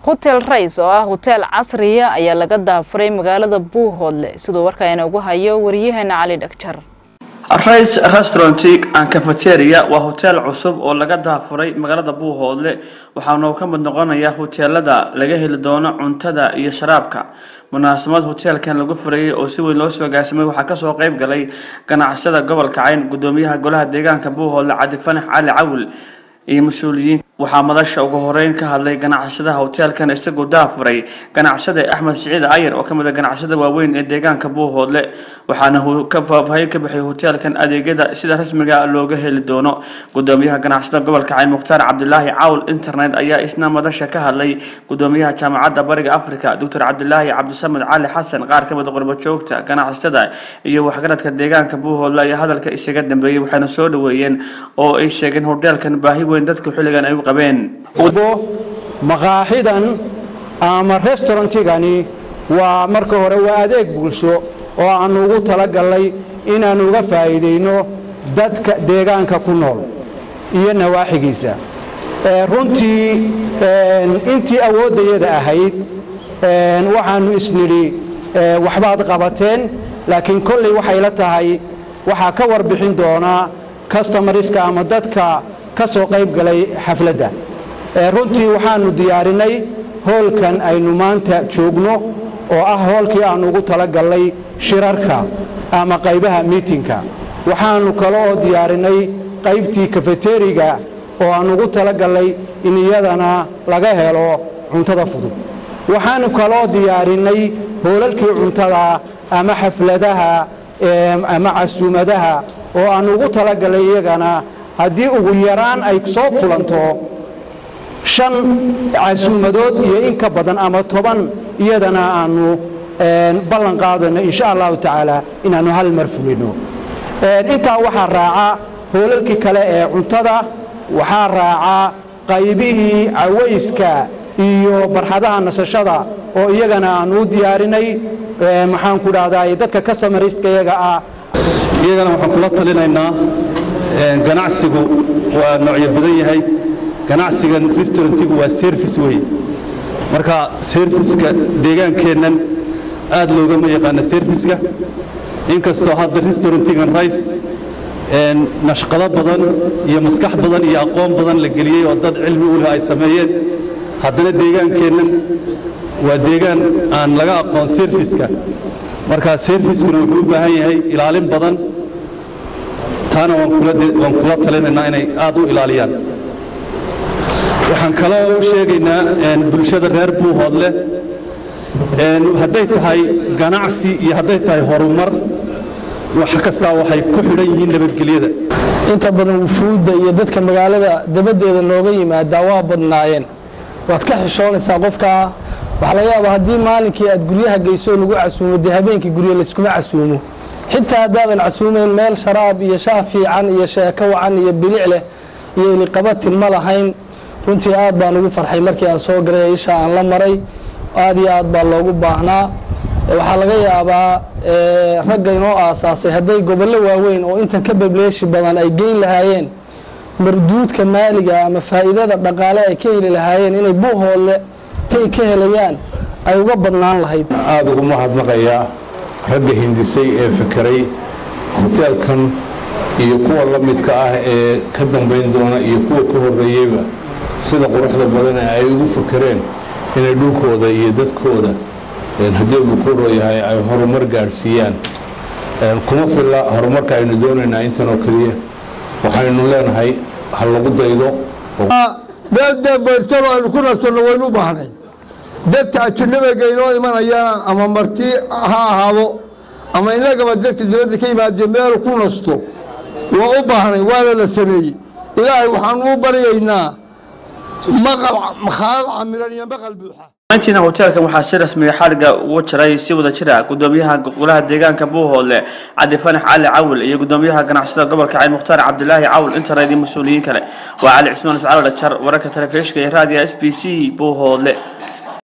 hotel rays oo ah hoteel casriya ayaa laga daafuray magaalada buuhoodle siduu warkaana ugu hayo wariyaheena cali dhagjar rice restaurant and cafeteria waa hoteel cusub oo laga daafuray magaalada buuhoodle waxaana uu ka mid noqonayaa hoteelada laga heli doono cuntada iyo sharaabka munaasabad hoteelkan lagu furayay oo si weyn loo soo agaasimay waxaa kasoo qayb galay ganacsada gobolka cayn gudoomiyaha golaha deegaanka buuhoodle cabdifanax cali cawil iyo mas-uuliyiin waxaa madasha ugu horeyn ka hadlay ganacsadaha hoteelkan isagoo daafuray ganacsada axmed siciid ayar oo kamid a ganacsada waaweyn ee deegaanka buuhoodle waxaana uu ka faahfaahin ka bixiyay hoteelkan adeegyada sida rasmiga looga heli doono gudoomiyaha ganacsada gobolka cayn mukhtaar cabdilaahi cawl internet ayaa isna madasha ka hadlay gudoomiyaha jaamacadda bariga africa doctor cabdilaahi cabdisamed cali xasan qaar kamid a qurbajoogta ganacsada iyo waxgaradka deegaanka buuhoodle ayaa hadalka isaga dambeeyey waxayna soo dhaweeyeen oo ay sheegeen hoteelkan baahi weyn dadka xilligan ay u qabeen maqaaxidan ama restaurantigani waa marka hore waa adeeg bulsho oo aannu ugu talagalnay inaannu uga faa'iidayno dadka deegaanka ku nool iyo nawaaxigiisa runtii intii awooddayada ahayd waxaannu isnidhi waxbaad qabateen laakiin kolley waxay la tahay waxaa ka warbixin doonaa kastamariska ama dadka ka soo qayb galay xafladda runtii waxaannu diyaarinay hoolkan aynu maanta joogno oo ah hoolkii aannu ugu talagallay shirarka ama qaybaha miitinka waxaannu kaloo diyaarinay qaybtii kafeteriga oo aannu ugu talagallay in iyadana laga helo cuntada fudud waxaannu kaloo diyaarinay hoolalkii cuntada ama xafladaha ama casuumadaha oo aannu ugu talagallay iyagana haddii ugu yaraan ay soo kulanto shan casuumadood iyo in ka badan ama toban iyadana aannu ballan qaadayno insha allahu tacaala inaannu hal mar fulino intaa waxaa raaca hoolalkii kale ee cuntada waxaa raaca qaybihii cawayska iyo barxadaha nasashada oo iyagana aannu u diyaarinay maxaan ku dhahdaa dadka kastamaristka iyaga ah iyagana waxaan kula talinaynaa ganacsigu waa noocyo badan yahay ganacsigan restaurantigu waa service wey marka serviska deegaankeennan aad loogama yaqaana serviska inkastoo hadda restaurantigan rice nashqado badan iyo maskax badan iyo aqoon badan la geliyey oo dad cilmi u leh ay sameeyeen haddana deegaankeennan waa deegaan aan laga aqoon serviska marka serviskuna wuxuu u baahan yahay ilaalin badan taana waan kula talinaynaa inay aad u ilaaliyaan waxaan kaloo u sheegaynaa bulshada reer buuhoodle hadday tahay ganacsi iyo hadday tahay horumar wax kastaa waxay ku xidhan yihiin nabadgelyada inta badan wufuudda iyo dadka magaalada dabaddeeda nooga yimaadaa waa badnaayeen waad ka xishoonaysaa qofkaa waxaa laga yaabaa haddii maalinkii aad guryaha geyso lagu casuumo dee habeenkii gurya layskuma casuumo xitaa haddaadan casuumayn meel sharaab iyo shaah fiican iyo sheeko wacan iyo bilic leh iyo iliqabatin ma lahayn runtii aad baan ugu farxay markii aan soo galay isha aan la maray aad iyo aad baa loogu baahnaa waxaa laga yaabaa ragga inoo aasaasay hadday gobollo waaweyn oo intan ka bableeshi badan ay geyn lahaayeen marduudka maaliga ama faa'iidada dhaqaale ay ka heli lahaayeen inay buuhoodle tay ka helayaan ay uga badnaan lahayd aada ugu mahadnaqayaa ragga hindisay ee fekeray hoteelkan iyo kuwa la midka ah ee ka dambayn doona iyo kuwa ka horreeyeyba sida quruxda badan ay ugu fakereen inay dhulkooda iyo dadkooda haddii uu ku rooyahay ay horumar gaadhsiiyaan kuma filla horumarka aynu doonaynaa intan oo keliya waxaynu leenahay ha lagu daydo meeldee bayrtalo aynu ku nasanno waynu u baahnay dadka ajanabiga inoo imanayana ama marti ha ahaado ama inagaba dadka dibadda ka yimaadee meel ku nasto waa u baahnay waana la sameeyey ilaahay waxaanu u baryaynaa maqal khaalad camiran iyo maqal buuxa intiina hoteelkan waxaa si rasmiga xadhigga ugu jiray si wada jira gudoomiyaha golaha deegaanka buuhoodle cabdifanax cali cawil iyo gudoomiyaha ganacsada gobolka cayn mukhtaar cabdilaahi cawil internet iyo mas-uuliyiin kale waa cali cismaan iscaalo dhajar wararka telefishinka iyo raadiga s b c buuhoodle